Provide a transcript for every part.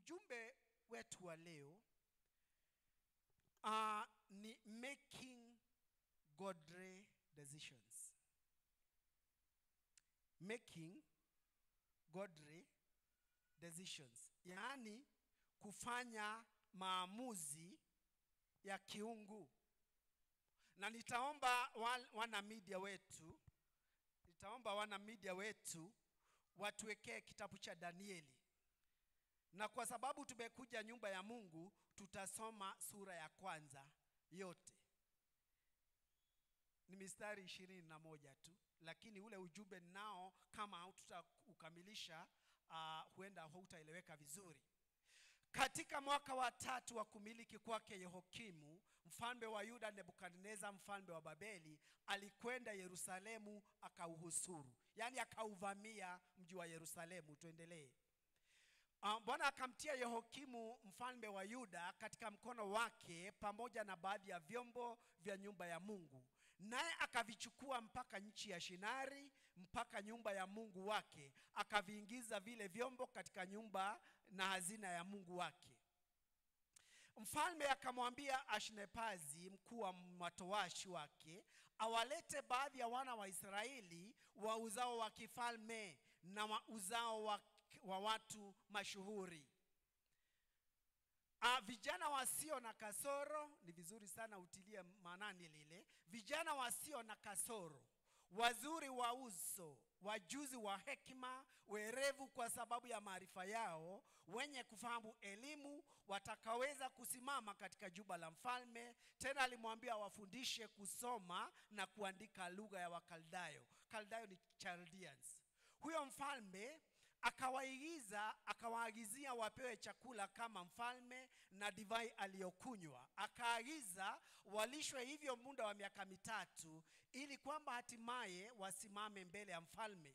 ujumbe wetu wa leo uh, ni making godly decisions making godly decisions yaani kufanya maamuzi ya kiungu na nitaomba wa- wana media wetu nitaomba wana media wetu watuwekee kitabu cha danieli na kwa sababu tumekuja nyumba ya mungu tutasoma sura ya kwanza yote ni mistari ishirini na moja tu lakini ule ujumbe nao kama haututaukamilisha uh, huenda hautaeleweka vizuri katika mwaka wa tatu wa kumiliki kwake yehokimu mfalme wa yuda nebukadneza mfalme wa babeli alikwenda yerusalemu akauhusuru yaani akauvamia mji wa yerusalemu tuendelee Uh, Bwana akamtia Yehokimu mfalme wa Yuda katika mkono wake pamoja na baadhi ya vyombo vya nyumba ya Mungu, naye akavichukua mpaka nchi ya Shinari, mpaka nyumba ya Mungu wake, akaviingiza vile vyombo katika nyumba na hazina ya Mungu wake. Mfalme akamwambia Ashnepazi, mkuu wa matowashi wake, awalete baadhi ya wana wa Israeli wa uzao wa kifalme na wa uzao wa, wa watu mashuhuri. Ah, vijana wasio na kasoro, ni vizuri sana utilie maanani lile, vijana wasio na kasoro, wazuri wa uso, wajuzi wa hekima, werevu kwa sababu ya maarifa yao, wenye kufahamu elimu, watakaweza kusimama katika juba la mfalme. Tena alimwambia wafundishe kusoma na kuandika lugha ya Wakaldayo. Kaldayo ni Chaldeans. Huyo mfalme akawaigiza akawaagizia wapewe chakula kama mfalme na divai aliyokunywa akaagiza walishwe hivyo muda wa miaka mitatu ili kwamba hatimaye wasimame mbele ya mfalme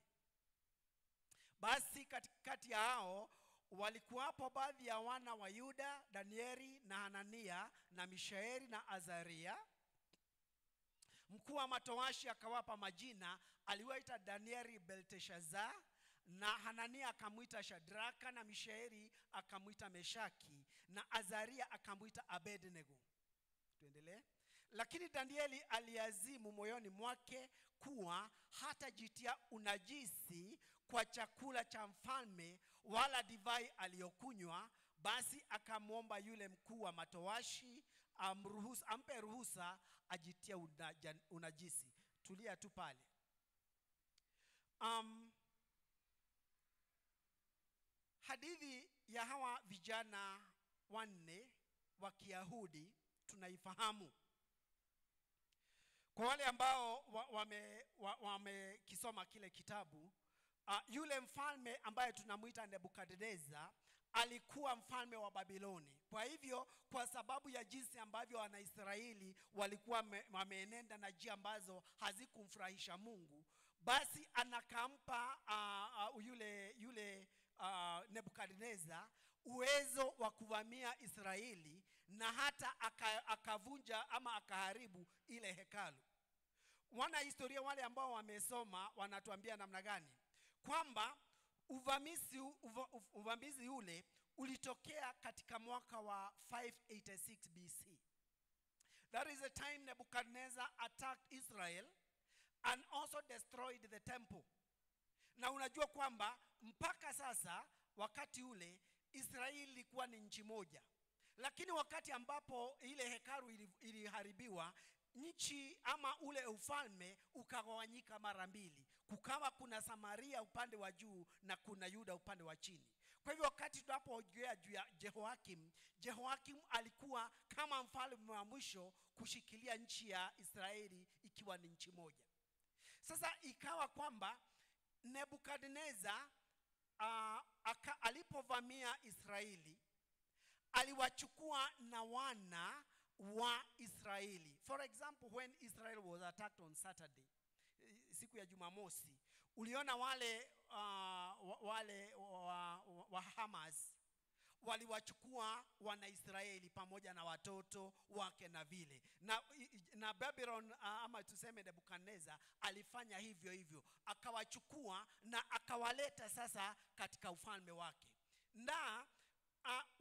basi katikati ya hao walikuwapo baadhi ya wana wa yuda danieli na hanania na mishaeli na azaria mkuu wa matowashi akawapa majina aliwaita danieli belteshazar na hanania akamwita shadraka na mishaeli akamwita meshaki na azaria akamwita abednego tuendelee lakini danieli aliazimu moyoni mwake kuwa hatajitia unajisi kwa chakula cha mfalme wala divai aliyokunywa basi akamwomba yule mkuu wa matowashi amruhusa, ampe ruhusa ajitie unaja- unajisi tulia tu pale um, hadithi ya hawa vijana wanne wa kiyahudi tunaifahamu kwa wale ambao wamekisoma wa, wa wamekisoma kile kitabu uh, yule mfalme ambaye tunamwita nebukadneza alikuwa mfalme wa babiloni kwa hivyo kwa sababu ya jinsi ambavyo wanaisraeli walikuwa wame- wameenenda na njia ambazo hazikumfurahisha mungu basi anakampa uh, uh, yule yule uh, nebukadneza uwezo wa kuvamia israeli na hata aka- akavunja ama akaharibu ile hekalu wanahistoria wale ambao wamesoma wanatuambia namna gani kwamba uvamizi, uva, uv- uvamizi ule ulitokea katika mwaka wa 586 bc that is the time nebuchadnezzar attacked israel and also destroyed the temple na unajua kwamba mpaka sasa wakati ule israeli ilikuwa ni nchi moja lakini wakati ambapo ile hekalu ili- iliharibiwa nchi ama ule ufalme ukagawanyika mara mbili kukawa kuna samaria upande wa juu na kuna yuda upande wa chini kwa hivyo wakati tunapoongea juu ya jehoakim jehoakim alikuwa kama mfalme wa mwisho kushikilia nchi ya israeli ikiwa ni nchi moja sasa ikawa kwamba nebukadneza uh, aka, alipovamia israeli aliwachukua na wana wa israeli for example when israel was attacked on saturday eh, siku ya jumamosi uliona wale uh, wa- wale wa, wa, wa hamas waliwachukua wanaisraeli pamoja na watoto wake na vile na, na babylon uh, ama tuseme nebukadneza alifanya hivyo hivyo akawachukua na akawaleta sasa katika ufalme wake na uh,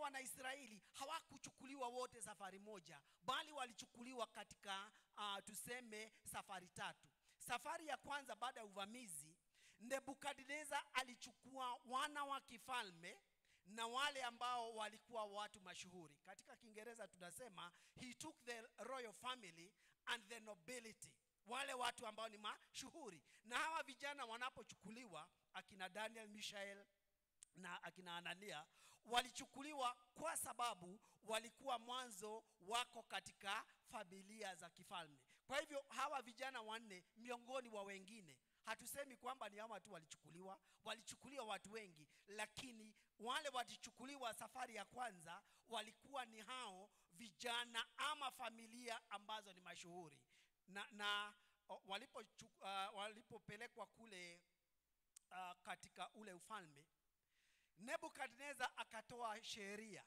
wanaisraeli hawakuchukuliwa wote safari moja bali walichukuliwa katika uh, tuseme safari tatu safari ya kwanza baada ya uvamizi nebukadneza alichukua wana wa kifalme na wale ambao walikuwa watu mashuhuri katika kiingereza tunasema he took the royal family and the nobility wale watu ambao ni mashuhuri na hawa vijana wanapochukuliwa akina daniel mishael na akina anania walichukuliwa kwa sababu walikuwa mwanzo wako katika familia za kifalme kwa hivyo hawa vijana wanne miongoni wa wengine hatusemi kwamba ni hawa tu walichukuliwa walichukuliwa watu wengi lakini wale walichukuliwa safari ya kwanza walikuwa ni hao vijana ama familia ambazo ni mashuhuri na, na o, walipo uh, walipopelekwa kule uh, katika ule ufalme nebukadnezar akatoa sheria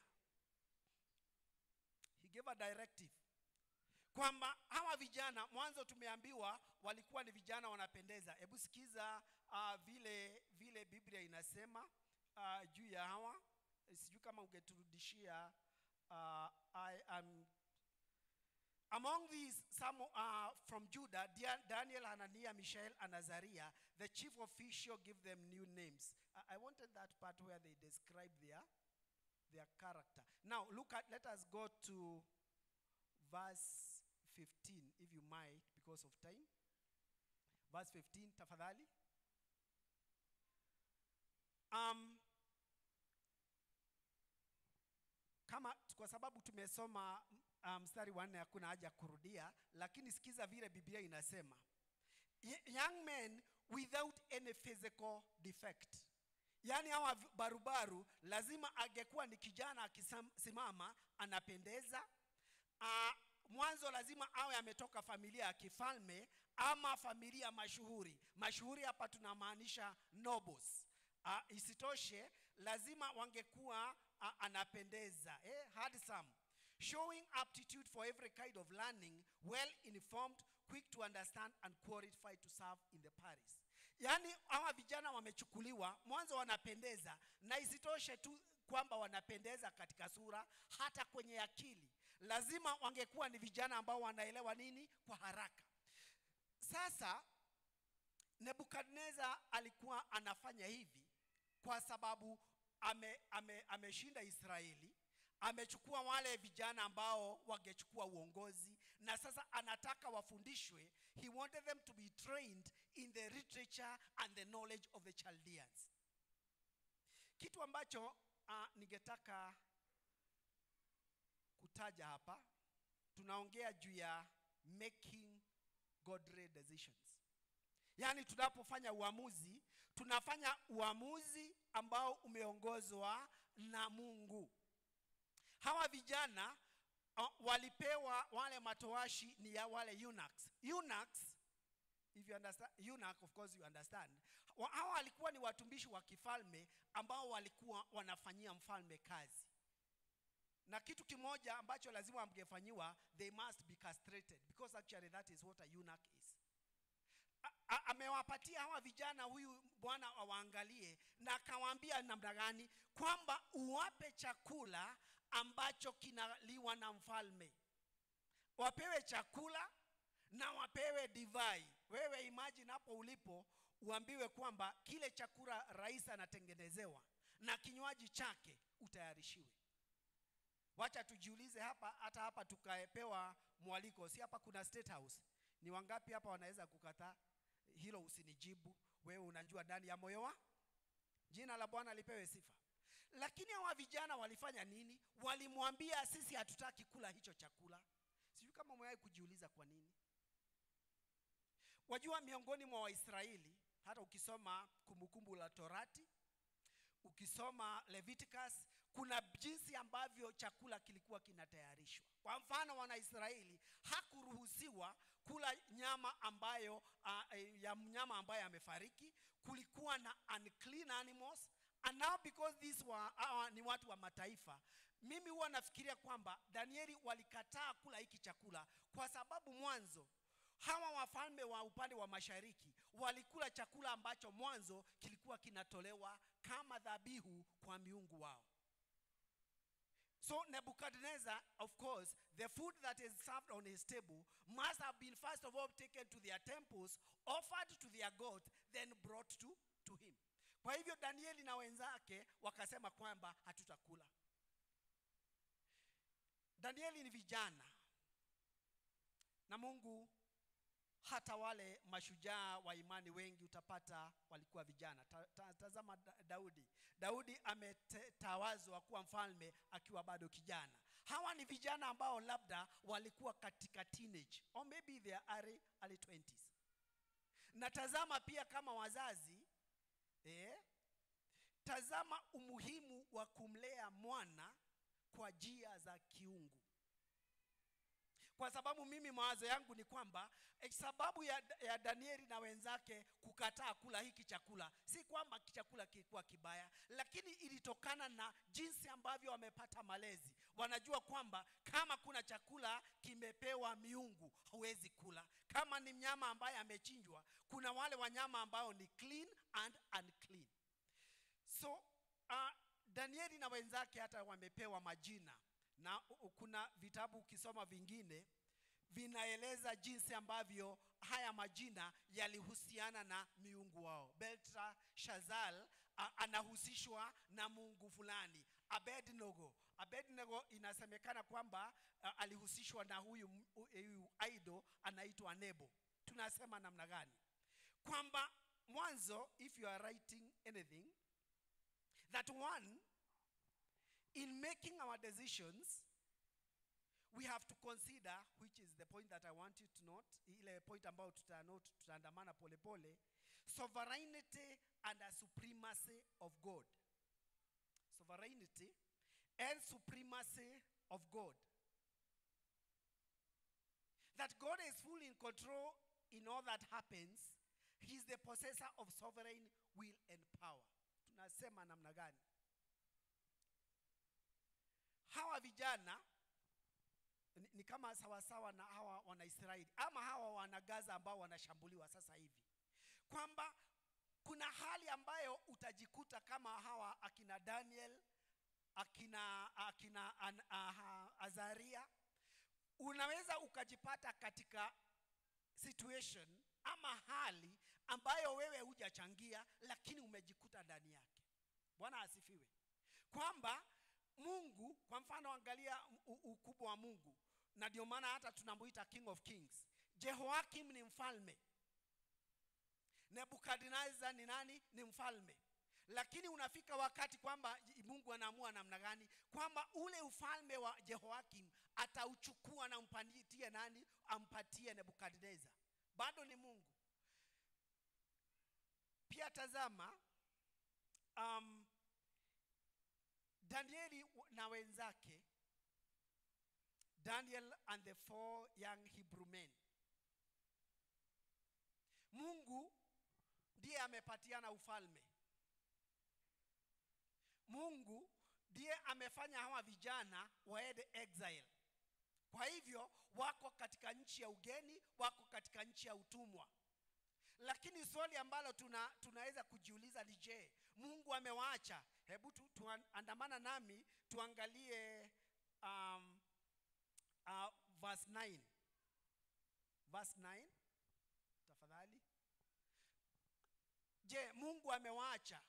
he gave a directive kwamba hawa vijana mwanzo tumeambiwa walikuwa ni vijana wanapendeza hebu sikiza uh, vile vile biblia inasema uh, juu ya hawa sijui kama ungeturudishia uh, I am Among these, some uh, from Judah, Dia- Daniel, Hananiah, Mishael, and Azariah, the chief official give them new names. I, I wanted that part where they describe their, their character. Now, look at, let us go to verse 15, if you might, because of time. Verse 15, tafadhali. Um, kama kwa sababu tumesoma uh, mstari wa nne hakuna haja kurudia lakini sikiza vile biblia inasema Y- young men without any physical defect yaani hawa v- barubaru lazima angekuwa ni kijana akisimama anapendeza uh, mwanzo lazima awe ametoka familia ya kifalme ama familia mashuhuri mashuhuri hapa tunamaanisha nobles uh, isitoshe lazima wangekuwa uh, anapendeza eh, handsome showing aptitude for every kind of learning well informed quick to understand and qualified to serve in the paris yaani hawa vijana wamechukuliwa mwanzo wanapendeza na isitoshe tu kwamba wanapendeza katika sura hata kwenye akili lazima wangekuwa ni vijana ambao wanaelewa nini kwa haraka sasa nebukadnezar alikuwa anafanya hivi kwa sababu ame, ame, ameshinda israeli amechukua wale vijana ambao wangechukua uongozi na sasa anataka wafundishwe he wanted them to be trained in the literature and the knowledge of the chaldeans kitu ambacho uh, ningetaka kutaja hapa tunaongea juu ya making godly decisions yaani tunapofanya uamuzi tunafanya uamuzi ambao umeongozwa na mungu hawa vijana uh, walipewa wale matoashi ni ya wale eunuchs eunuchs if you understand eunuch of course you understand Wa- hawa walikuwa ni watumishi wa kifalme ambao walikuwa wanafanyia mfalme kazi na kitu kimoja ambacho lazima wangefanyiwa they must be castrated because actually that is what a eunuch is A- a- amewapatia hawa vijana huyu bwana awaangalie na akawaambia namna gani kwamba uwape chakula ambacho kinaliwa na mfalme wapewe chakula na wapewe divai wewe imagine hapo ulipo uambiwe kwamba kile chakula rais anatengenezewa na kinywaji chake utayarishiwe wacha tujiulize hapa hata hapa tukapewa mwaliko si hapa kuna state house ni wangapi hapa wanaweza kukataa hilo usinijibu wewe unajua ndani ya moyo wa jina la bwana lipewe sifa lakini hawa vijana walifanya nini walimwambia sisi hatutaki kula hicho chakula sijui kama umewahi kujiuliza kwa nini wajua miongoni mwa waisraeli hata ukisoma kumbukumbu la torati ukisoma leviticus kuna jinsi ambavyo chakula kilikuwa kinatayarishwa kwa mfano wanaisraeli hakuruhusiwa kula nyama ambayo uh, ya mnyama ambaye amefariki kulikuwa na unclean animals and now because these were, uh, ni watu wa mataifa mimi huwa nafikiria kwamba danieli walikataa kula hiki chakula kwa sababu mwanzo hawa wafalme wa upande wa mashariki walikula chakula ambacho mwanzo kilikuwa kinatolewa kama dhabihu kwa miungu wao So Nebuchadnezzar, of course, the food that is served on his table must have been first of all taken to their temples, offered to their gods, then brought to, to him. Kwa hivyo Danieli na wenzake wakasema kwamba hatutakula. Danieli ni vijana na Mungu hata wale mashujaa wa imani wengi utapata walikuwa vijana. Ta, ta, tazama Da- Daudi. Daudi ametawazwa kuwa mfalme akiwa bado kijana. Hawa ni vijana ambao labda walikuwa katika teenage or maybe their early, early 20s. Na tazama pia kama wazazi eh, tazama umuhimu wa kumlea mwana kwa njia za kiungu kwa sababu mimi mawazo yangu ni kwamba eh, sababu ya, ya Danieli na wenzake kukataa kula hiki chakula si kwamba chakula kilikuwa kibaya, lakini ilitokana na jinsi ambavyo wamepata malezi. Wanajua kwamba kama kuna chakula kimepewa miungu huwezi kula. Kama ni mnyama ambaye amechinjwa, kuna wale wanyama ambao ni clean and unclean. So uh, Danieli na wenzake hata wamepewa majina na u- u- kuna vitabu ukisoma vingine vinaeleza jinsi ambavyo haya majina yalihusiana na miungu wao. Belteshazzar a- anahusishwa na mungu fulani. Abednego, Abednego inasemekana kwamba a, alihusishwa na huyu, m- hu- huyu idol anaitwa Nebo. Tunasema namna gani? Kwamba mwanzo, if you are writing anything that one in making our decisions we have to consider which is the point that i want you to note ile point ambayo tutanote tutaandamana polepole sovereignty and a supremacy of god sovereignty and supremacy of god that god is fully in control in all that happens he is the possessor of sovereign will and power tunasema namna gani hawa vijana ni, ni kama sawasawa na hawa wanaisraeli ama hawa wanagaza ambao wanashambuliwa sasa hivi kwamba kuna hali ambayo utajikuta kama hawa akina daniel akina akina an, aha, azaria unaweza ukajipata katika situation ama hali ambayo wewe hujachangia lakini umejikuta ndani yake bwana asifiwe kwamba mungu kwa mfano angalia u- ukubwa wa mungu na ndio maana hata tunamuita king of kings jehoakim ni mfalme nebukadnezar ni nani ni mfalme lakini unafika wakati kwamba mungu anaamua namna gani kwamba ule ufalme wa jehoakim atauchukua na mpatie nani ampatie nebukadnezar bado ni mungu pia tazama um, danieli na wenzake daniel and the four young hebrew men mungu ndiye amepatiana ufalme mungu ndiye amefanya hawa vijana waende exile kwa hivyo wako katika nchi ya ugeni wako katika nchi ya utumwa lakini swali ambalo tuna, tunaweza kujiuliza ni je mungu amewaacha hebu tu, tuandamana nami tuangalie um, uh, verse 9 verse 9 tafadhali je mungu amewaacha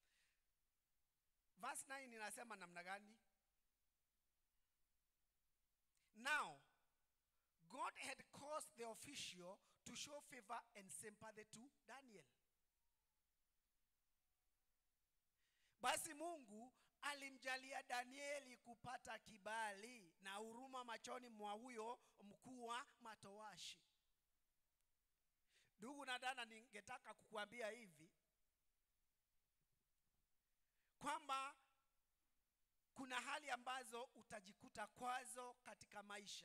verse 9 inasema namna gani now god had caused the official to show favor and sympathy to daniel basi mungu alimjalia danieli kupata kibali na huruma machoni mwa huyo mkuu wa matowashi ndugu na dada ningetaka kukuambia hivi kwamba kuna hali ambazo utajikuta kwazo katika maisha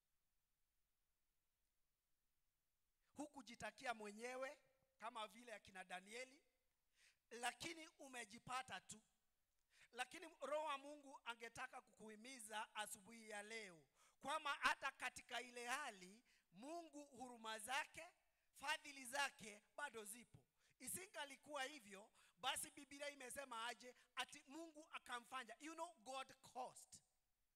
hukujitakia mwenyewe kama vile akina danieli lakini umejipata tu lakini roho wa mungu angetaka kukuhimiza asubuhi ya leo kwamba hata katika ile hali mungu huruma zake fadhili zake bado zipo isingalikuwa hivyo basi biblia imesema aje ati mungu akamfanya you know god caused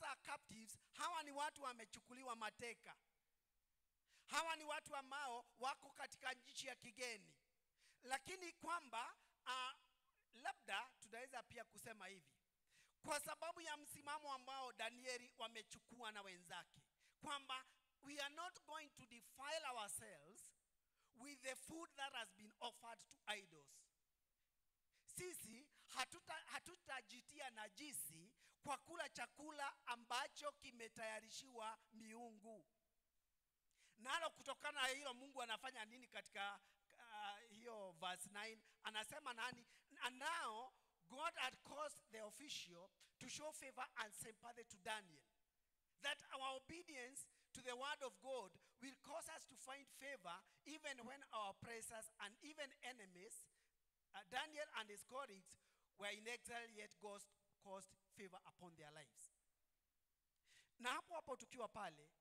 are captives hawa ni watu wamechukuliwa mateka hawa ni watu ambao wako katika nchi ya kigeni lakini kwamba uh, labda tunaweza pia kusema hivi kwa sababu ya msimamo ambao danieli wamechukua na wenzake kwamba we are not going to defile ourselves with the food that has been offered to idols sisi hatuta- hatutajitia najisi kwa kula chakula ambacho kimetayarishiwa miungu nalo kutokana na hilo mungu anafanya nini katika uh, hiyo verse 9 anasema nani and now god had caused the official to show favor and sympathy to daniel that our obedience to the word of god will cause us to find favor even when our oppressors and even enemies uh, daniel and his colleagues were in exile yet god caused favor upon their lives na hapo hapo tukiwa pale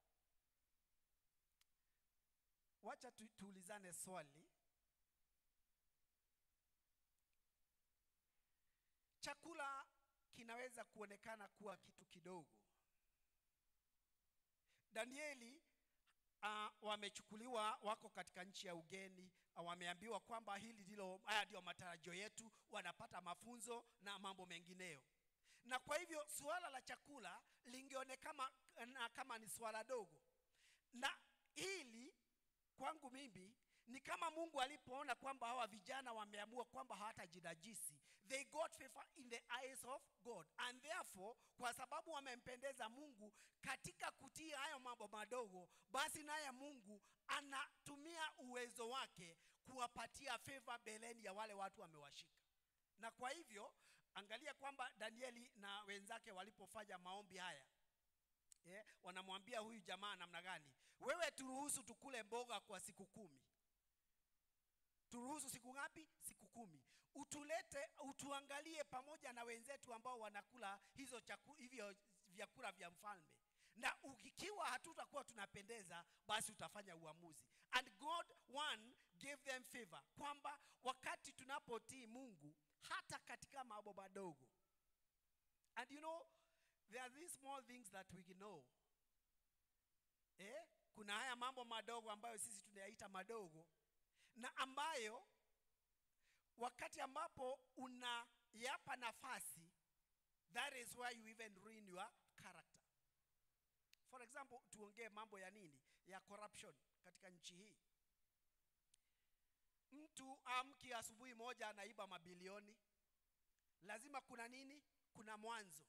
wacha tu, tuulizane swali chakula kinaweza kuonekana kuwa kitu kidogo danieli uh, wamechukuliwa wako katika nchi ya ugeni uh, wameambiwa kwamba hili ndilo haya ndio matarajio yetu wanapata mafunzo na mambo mengineyo na kwa hivyo suala la chakula lingeonekana na kama ni suala dogo na hili kwangu mimi ni kama mungu alipoona kwamba hawa vijana wameamua kwamba hawatajinajisi they got favor in the eyes of god and therefore kwa sababu wamempendeza mungu katika kutii hayo mambo madogo basi naye mungu anatumia uwezo wake kuwapatia favor beleni ya wale watu wamewashika na kwa hivyo angalia kwamba danieli na wenzake walipofanya maombi haya yeah, wanamwambia huyu jamaa namna gani wewe turuhusu tukule mboga kwa siku kumi turuhusu siku ngapi siku kumi utulete utuangalie pamoja na wenzetu ambao wanakula hizo chaku, hivyo vyakula vya mfalme na ukikiwa hatutakuwa tunapendeza basi utafanya uamuzi and god one gave them favor kwamba wakati tunapotii mungu hata katika mambo madogo and you know there are these small things that we know eh? kuna haya mambo madogo ambayo sisi tunayaita madogo na ambayo wakati ambapo unayapa nafasi that is where you even ruin your character for example tuongee mambo ya nini ya corruption katika nchi hii mtu amki asubuhi moja anaiba mabilioni lazima kuna nini kuna mwanzo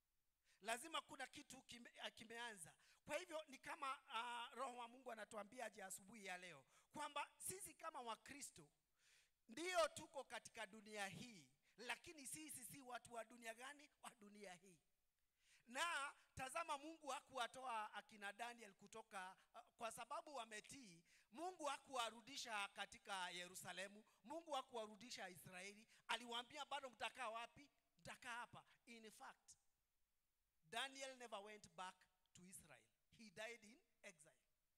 lazima kuna kitu kime, uh, kimeanza kwa hivyo ni kama uh, roho wa mungu anatuambia aje asubuhi ya leo kwamba sisi kama wakristo ndio tuko katika dunia hii lakini sisi si watu wa dunia gani wa dunia hii na tazama mungu hakuwatoa akina daniel kutoka uh, kwa sababu wametii mungu hakuwarudisha katika yerusalemu mungu hakuwarudisha israeli aliwaambia bado mtakaa wapi mtakaa hapa in fact daniel never went back to israel he died in exile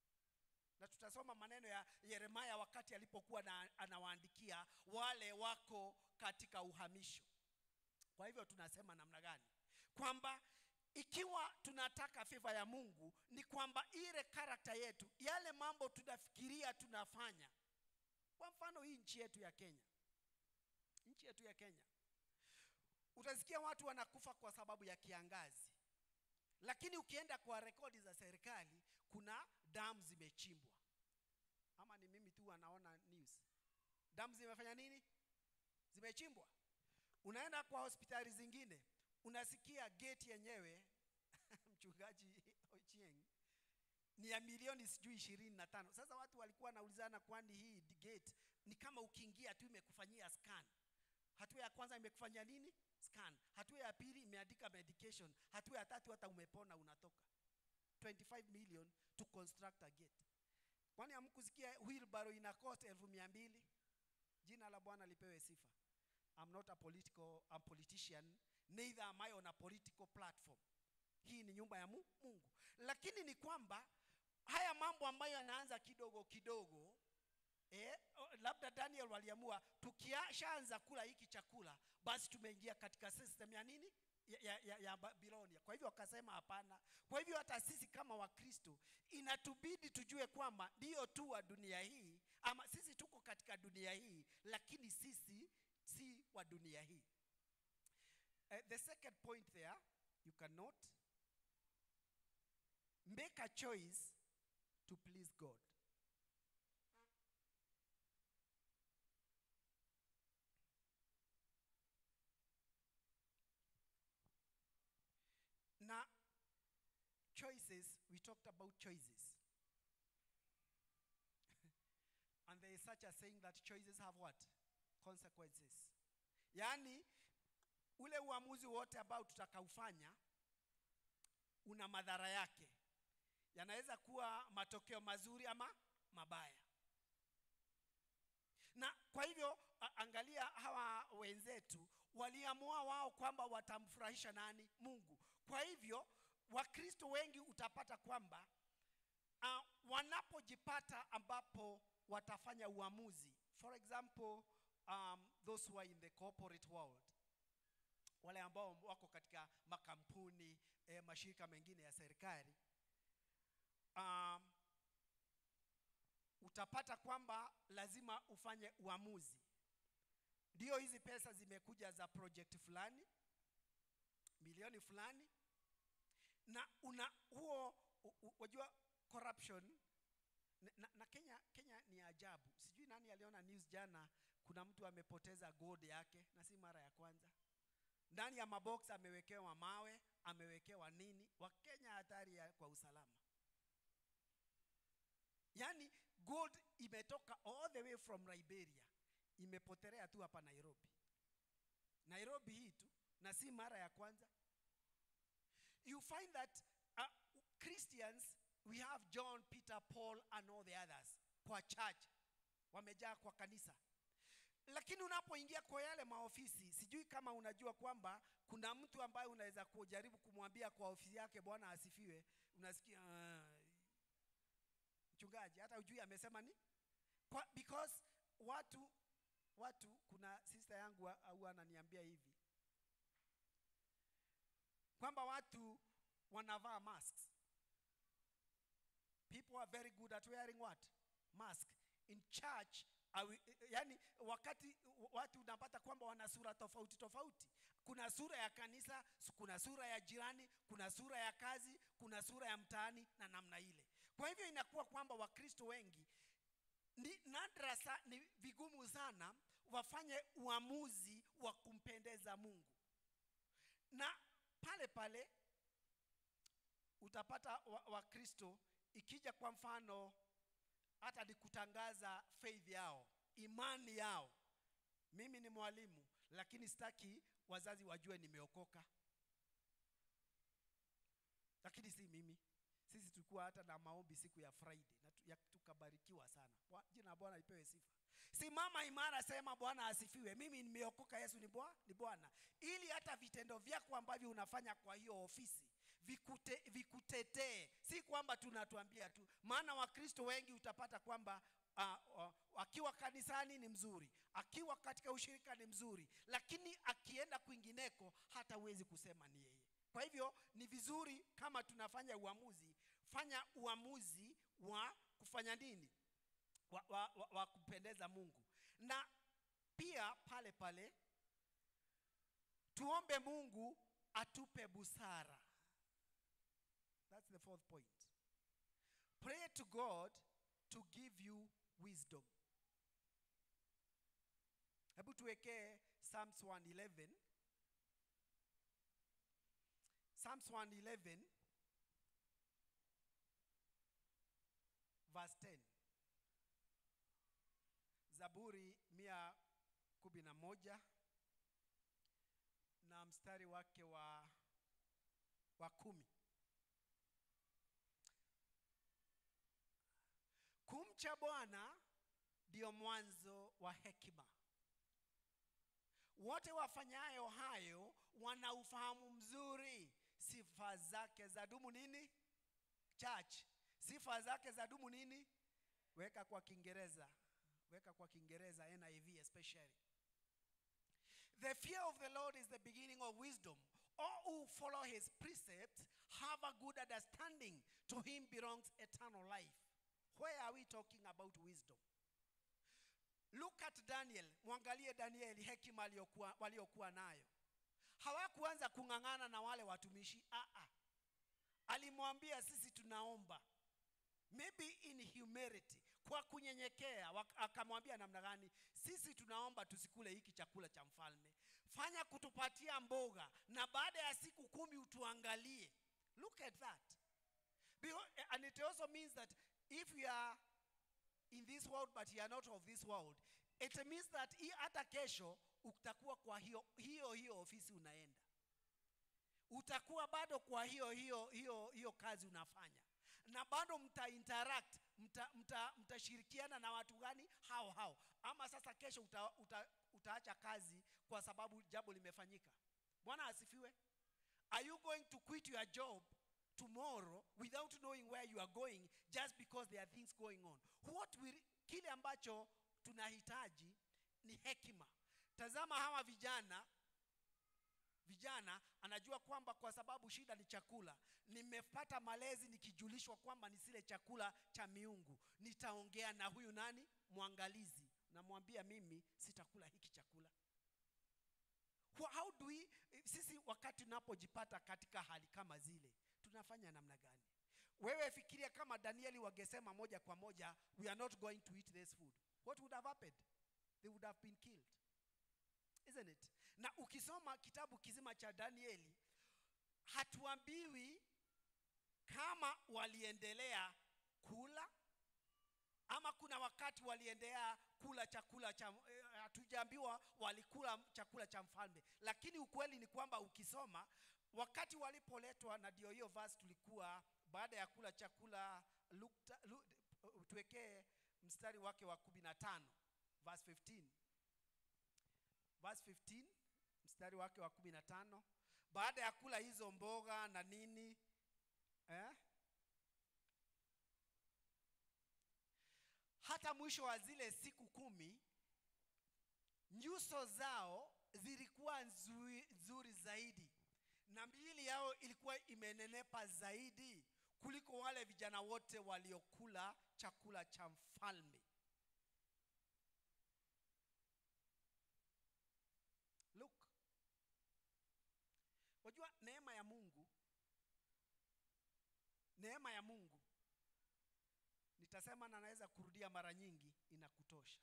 na tutasoma maneno ya yeremaya wakati alipokuwa na, anawaandikia wale wako katika uhamisho kwa hivyo tunasema namna gani kwamba ikiwa tunataka fiva ya mungu ni kwamba ile karakta yetu yale mambo tunafikiria tunafanya kwa mfano hii nchi yetu ya kenya nchi yetu ya kenya utasikia watu wanakufa kwa sababu ya kiangazi lakini ukienda kwa rekodi za serikali kuna damu zimechimbwa ama ni mimi tu anaona news damu zimefanya nini zimechimbwa unaenda kwa hospitali zingine unasikia gate yenyewe mchungaji ochieng ni ya milioni sijui ishirini na tano sasa watu walikuwa wanaulizana kwani hii gate ni kama ukiingia tu imekufanyia scan hatua ya kwanza imekufanyia nini scan hatua ya pili imeandika medication hatua ya tatu hata umepona unatoka 25 million to construct a gate kwani hamkusikia wheelbarrow ina cost elfu mia mbili jina la bwana lipewe sifa I'm not a political a politician neither am I on a political platform hii ni nyumba ya Mu- mungu lakini ni kwamba haya mambo ambayo yanaanza kidogo kidogo eh, o- labda daniel waliamua tukishaanza kula hiki chakula basi tumeingia katika system ya nini ya, ya, ya, ya babilonia kwa hivyo wakasema hapana kwa hivyo hata sisi kama wakristo inatubidi tujue kwamba ndiyo tu wa dunia hii ama sisi tuko katika dunia hii lakini sisi si wa dunia hii uh, the second point there you can note make a choice to please god na choices we talked about choices and there is such a saying that choices have what consequences yaani ule uamuzi wote ambao tutakaufanya una madhara yake yanaweza kuwa matokeo mazuri ama mabaya na kwa hivyo a- angalia hawa wenzetu waliamua wao kwamba watamfurahisha nani mungu kwa hivyo wakristo wengi utapata kwamba uh, wanapojipata ambapo watafanya uamuzi for example um, those who are in the corporate world wale ambao wako katika makampuni eh, mashirika mengine ya serikali um, utapata kwamba lazima ufanye uamuzi ndio hizi pesa zimekuja za project fulani milioni fulani na una huo u- u- wajua corruption na, na, na kenya kenya ni ajabu sijui nani aliona news jana kuna mtu amepoteza gold yake na si mara ya kwanza ndani ya mabox amewekewa mawe amewekewa nini wakenya hatari ya kwa usalama yaani gold imetoka all the way from liberia imepotelea tu hapa nairobi nairobi hii tu na si mara ya kwanza you find that uh, christians we have john peter paul and all the others kwa church wamejaa kwa kanisa lakini unapoingia kwa yale maofisi sijui kama unajua kwamba kuna mtu ambaye unaweza kujaribu kumwambia kwa ofisi yake bwana asifiwe unasikia "Ah, mchungaji hata ujui amesema ni kwa, because watu watu kuna sister yangu wa- huwa ananiambia hivi kwamba watu wanavaa masks people are very good at wearing what mask in church awi, yani wakati watu unapata kwamba wana sura tofauti tofauti kuna sura ya kanisa s- kuna sura ya jirani kuna sura ya kazi kuna sura ya mtaani na namna ile kwa hivyo inakuwa kwamba wakristo wengi ni nadra sa, ni vigumu sana wafanye uamuzi wa kumpendeza mungu na pale pale utapata wakristo wa Wakristo, ikija kwa mfano hata ni kutangaza faith yao imani yao mimi ni mwalimu lakini sitaki wazazi wajue nimeokoka lakini si mimi sisi tulikuwa hata na maombi siku ya friday na tu- ya- tukabarikiwa sana Bwa- jina la bwana lipewe sifa simama imara sema bwana asifiwe mimi nimeokoka yesu ni bwa- ni bwana ili hata vitendo vyako ambavyo unafanya kwa hiyo ofisi vikute, vikutetee si kwamba tunatuambia tu maana wakristo wengi utapata kwamba uh, uh, akiwa kanisani ni mzuri akiwa katika ushirika ni mzuri lakini akienda kwingineko hata huwezi kusema ni yeye kwa hivyo ni vizuri kama tunafanya uamuzi fanya uamuzi wa kufanya nini wa, wa, wa, wa kupendeza mungu na pia pale pale tuombe mungu atupe busara that's the fourth point pray to god to give you wisdom hebu tuwekee psalms 111 psalms 111 verse 10 zaburi mia kumi na moja na mstari wake wa wa kumi kumcha bwana ndio mwanzo wa hekima wote wafanyayo hayo wana ufahamu mzuri sifa zake za dumu nini church sifa zake za dumu nini weka kwa kiingereza weka kwa kiingereza niv especially the fear of the lord is the beginning of wisdom all who follow his precepts have a good understanding. To him belongs eternal life. Where are we talking about wisdom? Look at Daniel, mwangalie Danieli hekima aliyokuwa- waliokuwa nayo. Hawakuanza kung'ang'ana na wale watumishi. Aa, alimwambia sisi tunaomba, maybe in humility, kwa kunyenyekea. wak- Akamwambia namna gani? Sisi tunaomba tusikule hiki chakula cha mfalme, fanya kutupatia mboga, na baada ya siku kumi utuangalie. Look at that. Beho- And it also means that if you are in this world but you are not of this world it means that hii hata kesho utakuwa kwa hiyo hiyo hiyo ofisi unaenda utakuwa bado kwa hiyo hiyo hiyo hiyo kazi unafanya na bado mta interact mta, mta, mtashirikiana na watu gani hao hao ama sasa kesho uta, uta, utaacha kazi kwa sababu jambo limefanyika bwana asifiwe are you going to quit your job tomorrow without knowing where you are going just because there are things going on what will, kile ambacho tunahitaji ni hekima tazama hawa vijana vijana anajua kwamba kwa sababu shida ni chakula nimepata malezi nikijulishwa kwamba nisile chakula cha miungu nitaongea na huyu nani mwangalizi namwambia mimi sitakula hiki chakula Wha- how do we sisi wakati tunapojipata katika hali kama zile tunafanya namna gani wewe fikiria kama danieli wangesema moja kwa moja we are not going to eat this food what would have happened they would have been killed isn't it na ukisoma kitabu kizima cha danieli hatuambiwi kama waliendelea kula ama kuna wakati waliendelea kula chakula cha eh, hatujaambiwa walikula chakula cha mfalme lakini ukweli ni kwamba ukisoma wakati walipoletwa na ndio hiyo verse tulikuwa baada ya kula chakula Luke ta- Lu- tuwekee mstari wake wa kumi na tano verse 15 verse 15 mstari wake wa kumi na tano baada ya kula hizo mboga na nini eh? hata mwisho wa zile siku kumi nyuso zao zilikuwa nzuri, nzuri zaidi na miili yao ilikuwa imenenepa zaidi kuliko wale vijana wote waliokula chakula cha mfalme look wajua neema ya mungu neema ya mungu nitasema na naweza kurudia mara nyingi inakutosha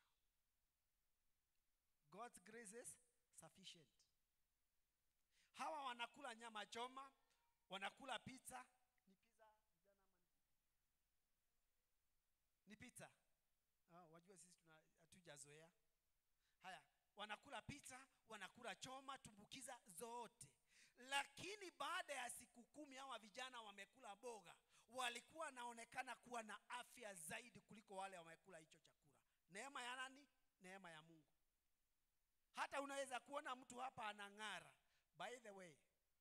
god's grace is sufficient hawa wanakula nyama choma wanakula pizza ni pizza vijana ama ni pizza ah, wajua sisi tuna hatujazoea haya wanakula pizza wanakula choma tumbukiza zote lakini baada ya siku kumi hawa vijana wamekula boga walikuwa wanaonekana kuwa na afya zaidi kuliko wale wamekula hicho chakula neema ya nani neema ya mungu hata unaweza kuona mtu hapa anang'ara by the way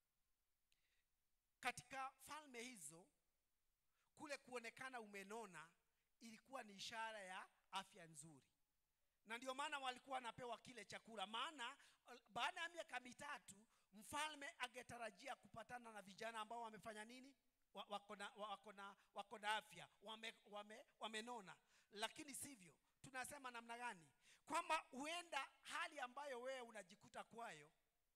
katika falme hizo kule kuonekana umenona ilikuwa ni ishara ya afya nzuri na ndio maana walikuwa wanapewa kile chakula maana uh, baada ya miaka mitatu mfalme angetarajia kupatana na vijana ambao wamefanya nini Wa- wako na- wa- wako na wako na afya wame, wame, wamenona lakini sivyo tunasema namna gani kwamba huenda hali ambayo wewe unajikuta kwayo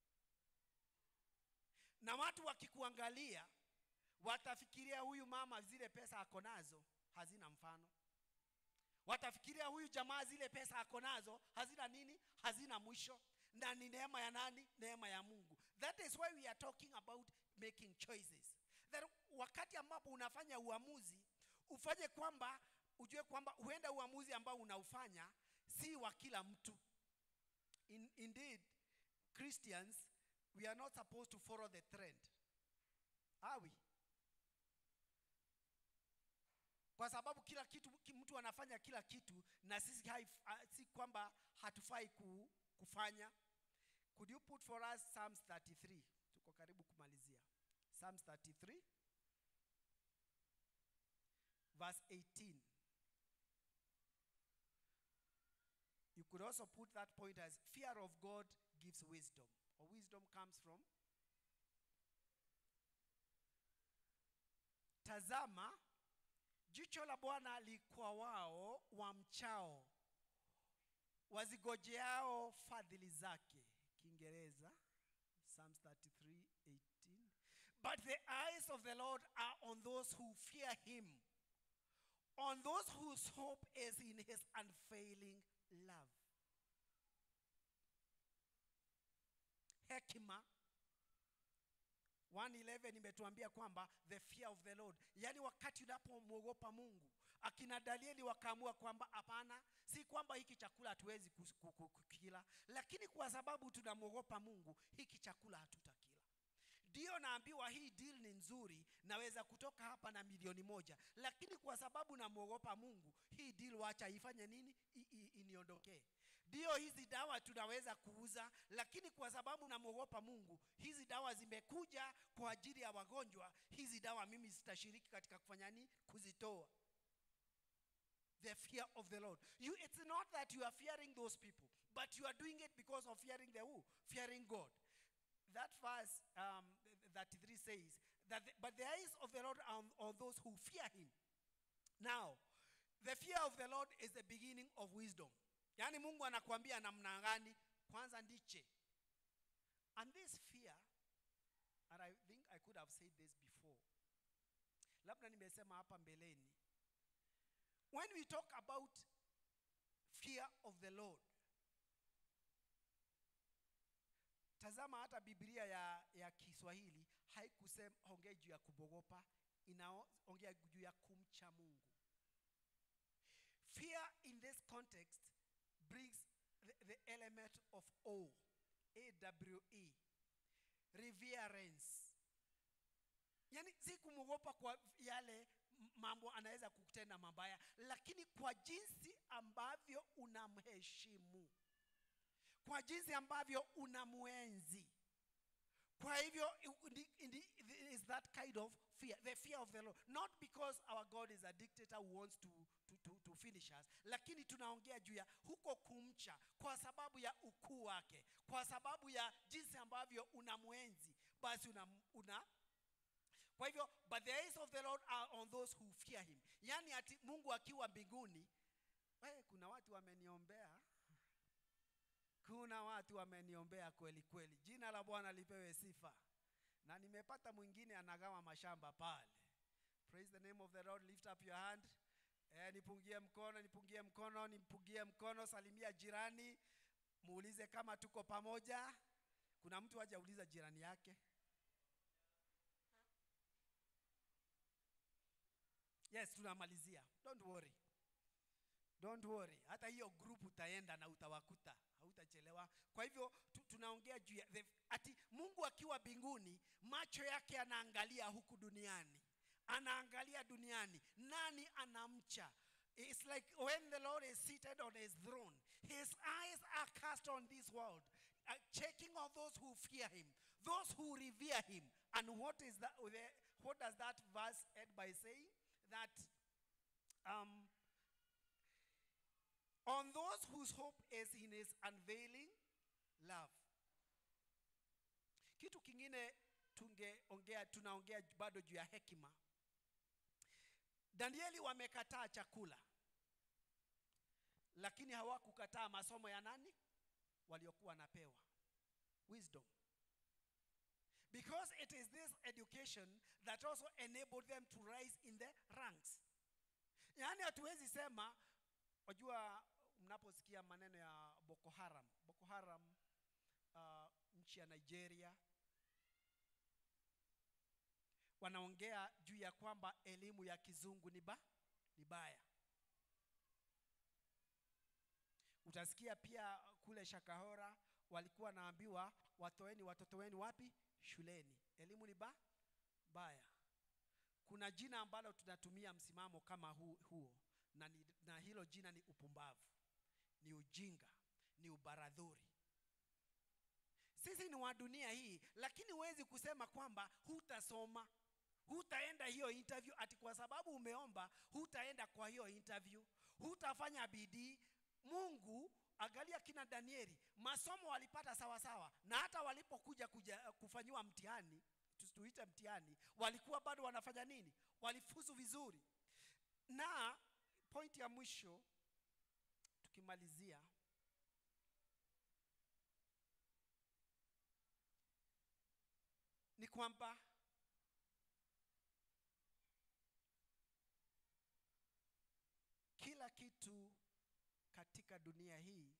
na watu wakikuangalia watafikiria huyu mama zile pesa ako nazo hazina mfano watafikiria huyu jamaa zile pesa ako nazo hazina nini hazina mwisho na ni neema ya nani neema ya mungu that is why we are talking about making choices that wakati ambapo unafanya uamuzi ufanye kwamba ujue kwamba huenda uamuzi ambao unaufanya si wa kila mtu In, indeed christians we are not supposed to follow the trend are we kwa sababu kila kitu ki- mtu anafanya kila kitu na sisi hai, ah, si kwamba hatufai ku, kufanya could you put for us psalms 33 tuko karibu kumalizia psalms 33 verse 18 you could also put that point as fear of god gives wisdom or wisdom comes from tazama jicho la bwana likwa wao wamchao wazigojeao fadhili zake kiingereza psalms 33 18 but the eyes of the lord are on those who fear him on those whose hope is in his unfailing love hekima 111 imetuambia kwamba the fear of the lord yaani wakati unapomwogopa mungu akina danieli wakaamua kwamba hapana si kwamba hiki chakula hatuwezi kus- ku- ku- kukila lakini kwa sababu tunamwogopa mungu hiki chakula hatutakila ndiyo naambiwa hii deal ni nzuri naweza kutoka hapa na milioni moja lakini kwa sababu namwogopa mungu hii deal wacha ifanye nini I, i, iniondokee ndiyo hizi dawa tunaweza kuuza lakini kwa sababu namwogopa mungu hizi dawa zimekuja kwa ajili ya wagonjwa hizi dawa mimi zitashiriki katika kufanya nini kuzitoa the fear of the lord you, it's not that you are fearing those people but you are doing it because of fearing the who fearing god that verse um, 33 says that the, but the eyes of the lord are on, on those who fear him now the fear of the lord is the beginning of wisdom yaani mungu anakuambia namna gani kwanza ndiche and this fear and i think i could have said this before labda nimesema hapa mbeleni when we talk about fear of the lord tazama hata biblia ya, ya kiswahili haikusema ongea juu ya kubogopa inaongea juu ya kumcha mungu fear in this context brings the, the element of awe awe reverence yani si kumwogopa kwa yale m- mambo anaweza kutenda mabaya lakini kwa jinsi ambavyo unamheshimu kwa jinsi ambavyo unamwenzi kwa hivyo i- ndi- ndi- is that kind of fear the fear of the lord not because our god is a dictator who wants to, to, to, to finish us lakini tunaongea juu ya huko kumcha kwa sababu ya ukuu wake kwa sababu ya jinsi ambavyo unamwenzi basi una, una kwa hivyo but the eyes of the lord are on those who fear him yaani ati mungu akiwa mbinguni we, kuna watu wameniombea kuna watu wameniombea kweli kweli jina la bwana lipewe sifa na nimepata mwingine anagawa mashamba pale praise the name of the lord lift up your hand eh, nipungie mkono nipungie mkono nipungie mkono salimia jirani muulize kama tuko pamoja kuna mtu hajauliza jirani yake yes tunamalizia don't worry don't worry hata hiyo group utaenda na utawakuta hautachelewa kwa hivyo tu, tunaongea juu ya the- ati mungu akiwa mbinguni macho yake anaangalia huku duniani anaangalia duniani nani anamcha It's like when the Lord is seated on his throne, his eyes are cast on this world, uh, checking on those who fear him, those who revere him. And what is that? What does that verse end by saying? That um, on those whose hope is in his unveiling love kitu kingine tungeongea tunaongea bado juu ya hekima danieli wamekataa chakula lakini hawakukataa masomo ya nani waliokuwa wanapewa wisdom because it is this education that also enabled them to rise in the ranks yaani hatuwezi sema wajua mnaposikia maneno ya boko haram boko haram uh, nchi ya nigeria wanaongea juu ya kwamba elimu ya kizungu ni ba ni baya utasikia pia kule shakahora walikuwa naambiwa watoeni watoto wenu wapi shuleni elimu ni ba baya kuna jina ambalo tunatumia msimamo kama hu, huo na, ni, na hilo jina ni upumbavu ni ujinga ni ubaradhuri sisi ni wa dunia hii lakini huwezi kusema kwamba hutasoma hutaenda hiyo interview ati kwa sababu umeomba hutaenda kwa hiyo interview hutafanya bidii mungu angalia kina danieli masomo walipata sawasawa na hata walipokuja kuja kufanyiwa mtihani tuite mtihani walikuwa bado wanafanya nini walifuzu vizuri na pointi ya mwisho tukimalizia ni kwamba kila kitu katika dunia hii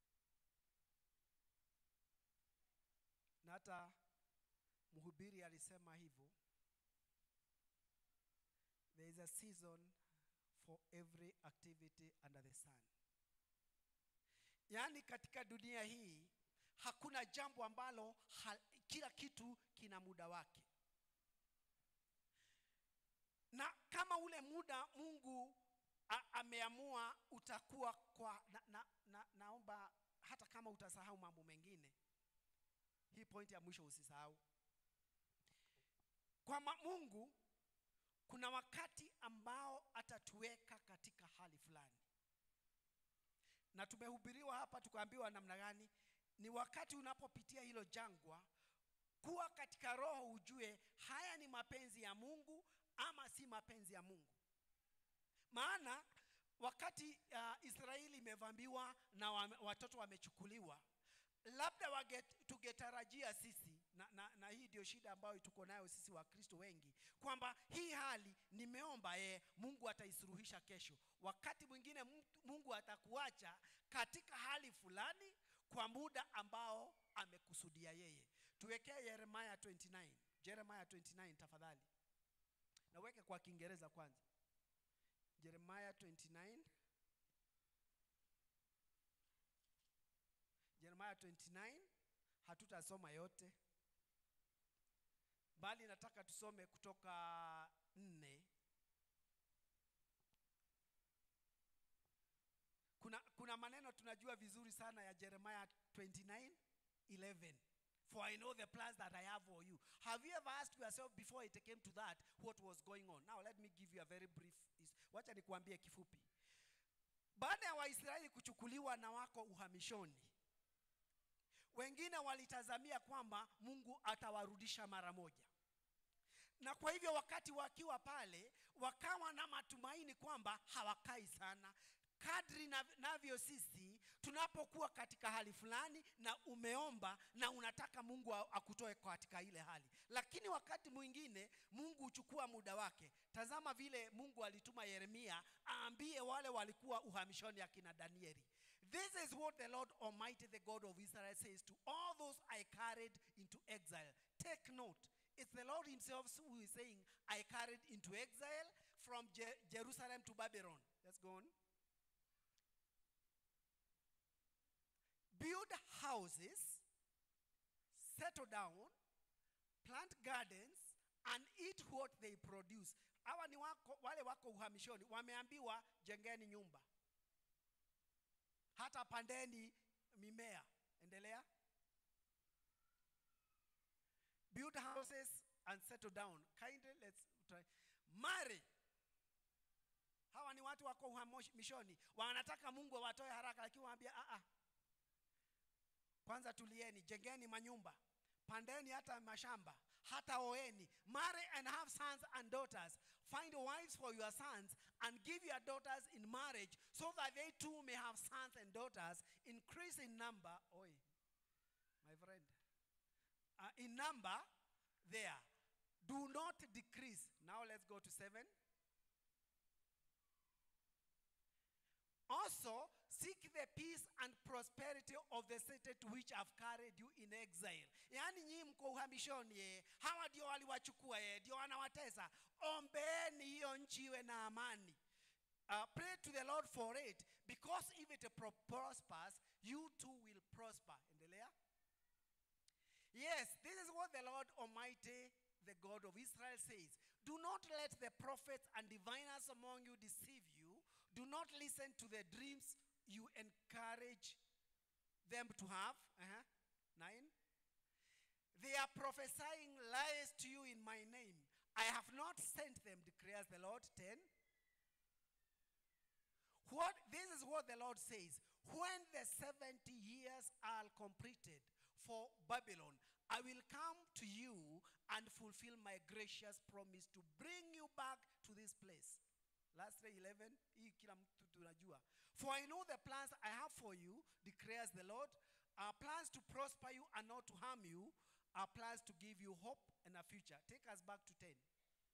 na hata mhubiri alisema hivyo there is a season for every activity under the sun yaani katika dunia hii hakuna jambo ambalo ha, kila kitu kina muda wake na kama ule muda mungu a, ameamua utakuwa kwa na, na, na, naomba hata kama utasahau mambo mengine hii pointi ya mwisho usisahau kwamba mungu kuna wakati ambao atatuweka katika hali fulani na tumehubiriwa hapa tukaambiwa namna gani ni wakati unapopitia hilo jangwa kuwa katika roho ujue haya ni mapenzi ya mungu ama si mapenzi ya mungu maana wakati uh, israeli imevambiwa na wame, watoto wamechukuliwa labda wage, tungetarajia sisi na, na, na hii ndio shida ambayo tuko nayo sisi wakristo wengi kwamba hii hali nimeomba yeye mungu ataisuruhisha kesho wakati mwingine mungu atakuacha katika hali fulani kwa muda ambao amekusudia yeye tuwekee yeremaya 29 jeremaya 29 tafadhali naweke kwa kiingereza kwanza jeremaya 29 jeremaya 29 hatutasoma yote bali nataka tusome kutoka nne kuna, kuna maneno tunajua vizuri sana ya jeremaya 29 11 for i know the plans that i have for you have you ever asked yourself before it came to that what was going on now let me give you a very brief wacha nikuambie kifupi baada ya waisraeli kuchukuliwa na wako uhamishoni wengine walitazamia kwamba mungu atawarudisha mara moja na kwa hivyo wakati wakiwa pale wakawa na matumaini kwamba hawakai sana kadri navyo sisi tunapokuwa katika hali fulani na umeomba na unataka mungu akutoe katika ile hali lakini wakati mwingine mungu huchukua muda wake tazama vile mungu alituma yeremia aambie wale walikuwa uhamishoni akina danieli This is what the Lord Almighty, the God of Israel, says to all those I carried into exile. Take note, it's the Lord Himself who is saying, I carried into exile from Je- Jerusalem to Babylon. Let's go on. Build houses, settle down, plant gardens, and eat what they produce. Hawa ni wako, wale wako uhamishoni, wameambiwa jengeni nyumba hata pandeni mimea endelea build houses and settle down kindly let's try marry hawa ni watu wako uhamishoni wanataka mungu awatoe haraka lakini waambia a kwanza tulieni jengeni manyumba pandeni hata mashamba hata oeni marry and have sons and daughters find wives for your sons and give your daughters in marriage so that they too may have sons and daughters increase in number oi my friend uh, in number there do not decrease now let's go to seven also seek the peace and prosperity of the city to which I've carried you in exile. Yaani nyinyi mko uhamishoni ye, hawa ndio waliwachukua ye, ndio wanawatesa. Ombeeni hiyo nchi iwe na amani. Uh, pray to the Lord for it because if it pro- prospers, you too will prosper. Endelea. Yes, this is what the Lord Almighty, the God of Israel says. Do not let the prophets and diviners among you deceive you. Do not listen to the dreams you encourage them to have. Uh-huh. Nine. They are prophesying lies to you in my name. I have not sent them, declares the Lord. Ten. What this is what the Lord says. When the 70 years are completed for Babylon, I will come to you and fulfill fulfill my gracious promise to bring you back to this place. Last day 11, hii kila mtu tunajua. For I know the plans I have for you, declares the Lord, are plans to prosper you and not to harm you, are plans to give you hope and a future. Take us back to 10.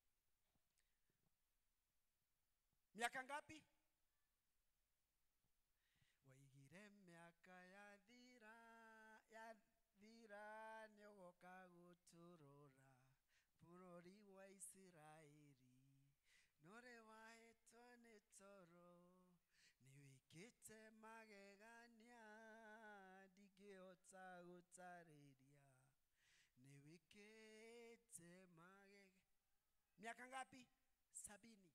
Miaka ngapi? waigire miaka ya thira ya thira nĩũgoka gũtũrora bũrũri wa isiraeli nore wahetwo nĩ toro nĩwĩkĩte magegania ndingĩhota gũtarĩria nĩwĩkĩte mage miaka ngapi sabini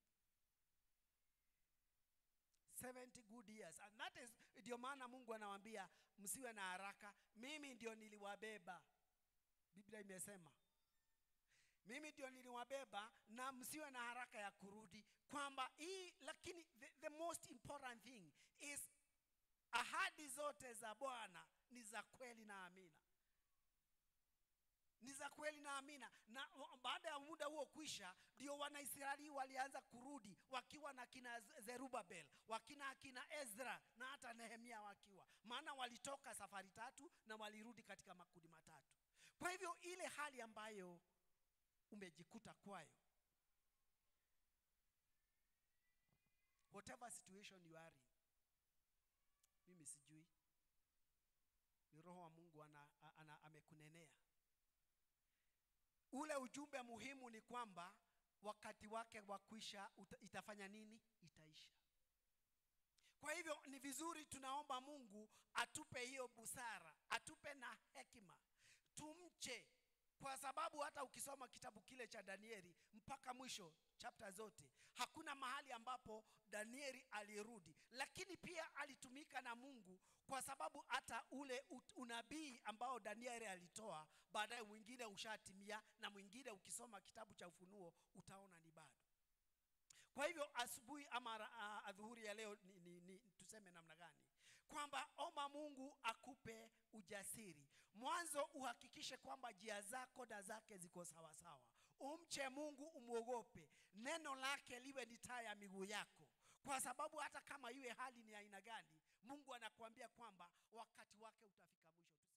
70 good years and that is ndio maana mungu anawaambia msiwe na haraka mimi ndio niliwabeba biblia imesema mimi ndio niliwabeba na msiwe na haraka ya kurudi kwamba hii lakini the, the most important thing is ahadi zote za bwana ni za kweli na amina ni za kweli na amina na wa- baada ya muda huo kwisha ndio wanaisraeli walianza kurudi wakiwa na kina Z- zerubabel wakina akina ezra na hata nehemia wakiwa maana walitoka safari tatu na walirudi katika makundi matatu kwa hivyo ile hali ambayo umejikuta kwayo whatever situation you are in mimi sijui ni roho wa mungu ana, ana, amekunenea ule ujumbe muhimu ni kwamba wakati wake wa kuisha uta- itafanya nini itaisha kwa hivyo ni vizuri tunaomba mungu atupe hiyo busara atupe na hekima tumche kwa sababu hata ukisoma kitabu kile cha danieli mpaka mwisho chapta zote hakuna mahali ambapo danieli alirudi lakini pia alitumika na mungu kwa sababu hata ule ut- unabii ambao danieli alitoa baadaye mwingine ushatimia na mwingine ukisoma kitabu cha ufunuo utaona ni bado kwa hivyo asubuhi ama ra- a- adhuhuri ya leo ni, ni, ni, tuseme namna gani kwamba omba mungu akupe ujasiri mwanzo uhakikishe kwamba njia zako na zake ziko sawasawa umche mungu umwogope neno lake liwe ni taa ya miguu yako kwa sababu hata kama iwe hali ni aina gani mungu anakuambia kwamba wakati wake utafika mwisho